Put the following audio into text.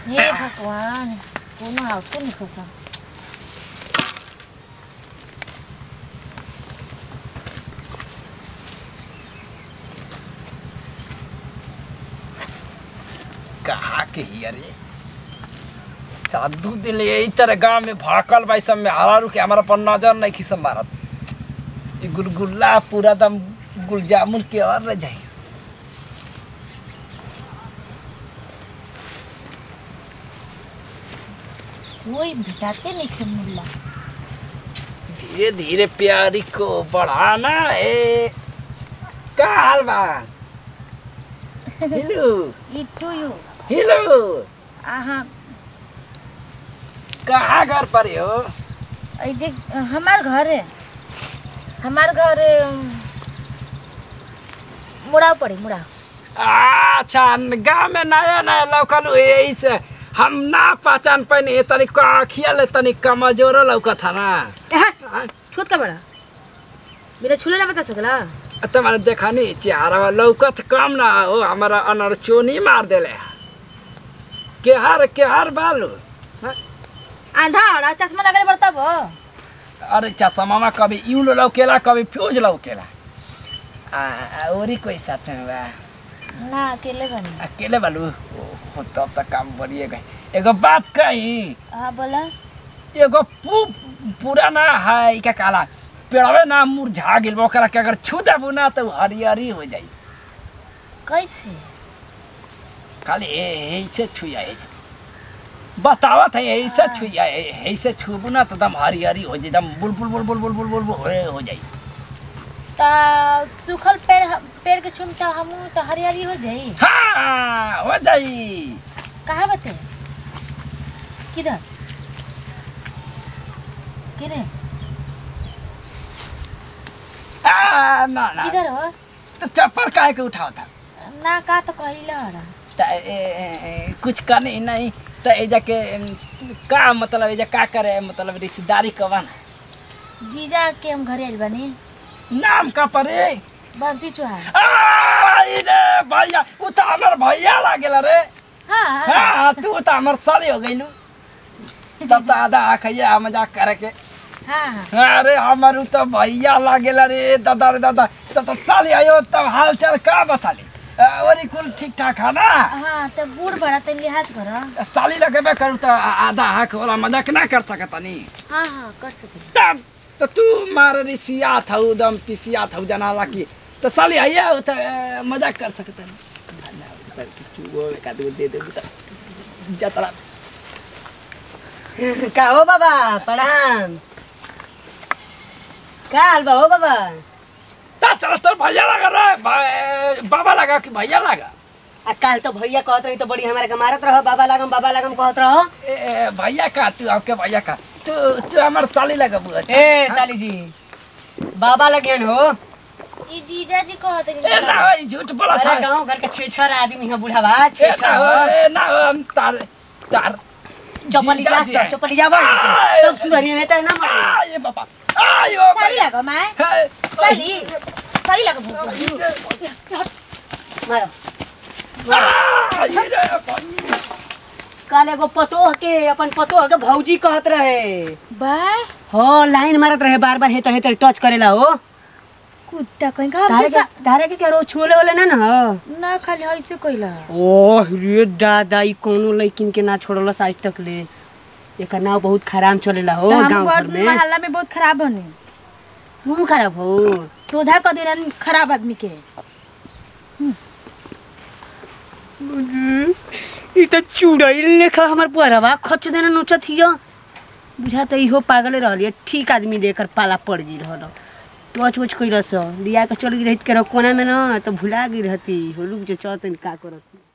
हे भगवान कोनो आवते नहीं खोसा कहा के ही अरे साधु दिल यही तरह गांव में भड़कल भाई सब में हरा रुके हमारा पर नजर नहीं खिस मारत ये गुलगुल्ला पूरा दम गुलजामुन के और रह जाई कोई भेटाते नहीं खे मुल्ला धीरे धीरे प्यारी को बढ़ाना है का हाल बा हेलो इटू यू हेलो आहा कहाँ घर पर हो ऐ जे हमार घर है हमार घर है, मुड़ाव पड़ी मुड़ाव अच्छा गाँव में नया नया लौकल यही से हम ना पहचान पानी तनी अखिया ले तनी कमजोर लौकत है ना छूत का बड़ा मेरा छूले ना बता सकला तुम्हारे देखा नहीं चेहरा लौकत कम ना हो हमारा अनर चोनी मार देले केहर केहर बालू हाँ? आंधा हड़ा चश्मा लगे पड़ता वो अरे चश्मा में कभी यूं लौकेला कभी फ्यूज लौकेला आ, आ, औरी कोई साथ में बा ना अकेले बनी अकेले बालू ओहो तब तक काम बढ़िए गए एगो बात कही हाँ बोला एगो पू पूरा ना है ई का काला पेड़वे ना मुरझा गेल बा, ओकरा के अगर छू देबू ना तो हरियरी हो जाई कैसे खाली ऐसे छुया ऐसे बतावत है ऐसे छुया ऐसे छूबू ना तो दम हरियरी हो जाई एकदम बुलबुल बुलबुल बुलबुल बुलबुल हो हो जाई ता सूखल पेड़ पेड़ के चुमता हम तो हरियाली हो जाई हाँ हो जाई कहाँ बते किधर किधर आ, ना ना किधर हो तो चप्पल काहे के उठाओ था ना का तो कहिला हरा त ए, ए, ए, कुछ करने नहीं तो ए जाके एम, का मतलब ए जा का करे मतलब रिश्तेदारी कवन जीजा के हम घरे आइल बानी नाम का परे बंसी चौहान आ, ई रे भैया उ तो हमर भैया लागेला रे हाँ हाँ तू तो हमर साली हो गइलू तब तो आधा आखिया मजाक करे के हाँ हाँ अरे हमर उ तो भैया लागेला रे दादा रे दादा तो तो साली आयो तब हाल चाल का बसाली ओरी कुल ठीक ठाक है ना हाँ तो बूढ़ बड़ा तेन लिहाज कर साली लगेबे करू तो आ- आधा हाक वाला मजाक ना कर सकतनी हाँ हाँ कर सके तब तो तू मार रिसिया था दम पिसिया था जनाला की तो साली आइया हो तो अ, मजाक कर सकतनी दे दे जतरा का हो बाबा प्रणाम का हाल बा हो बाबा ता चल तो भैया लगा रे भा- बाबा लगा कि भैया लगा आ काल तो भैया कहत रही तो बड़ी हमारे के मारत रहो बाबा लागम बाबा लागम कहत रहो ए, ए, भैया का तू आपके भैया का तू तू हमार साली लगा बुआ ए साली जी बाबा लगियन हो ई जीजा जी कहत ए ना हो, ई झूठ बोला था अरे गांव घर के छेछर आदमी है बुढ़ावा ए ना छेछर हो हो ए ना हो हम तार तार चपली जीजा जा जी हैं। चपली जाबो आय। सब सुधरिए नहीं तो ना मरे आ ये बाबा आ यो साली लगा मैं हे, साली साली लगा भूख मारो आ, ये रे भैया। काल एगो पतोह के अपन पतोह के भौजी कहत रहे बा हो लाइन मारत रहे बार बार हेतर हेतर टच करेला हो कुत्ता कहीं का तारे के तारे के क्या रो छोले वाले ना ना ना खाली ऐसे कइला ओह रे दादा ई कोनो लड़किन के ना छोड़लस आज तक ले एकर नाव बहुत खराब चलेला हो हम गांव घर बहुत में मोहल्ला में बहुत खराब बने तू खराब हो सोझा कर देना खराब आदमी के ई त चुड़ैल लेखा हमर पुअरवा खच देना नोचत हियो बुझा त इहो पागल रहलिए ठीक आदमी लेकर पाला पड़ गई रहल टच वच कई रस लिया के चल गई रहित के कोना में ना तो भुला गई रहती हो रुक जे चौतन का करत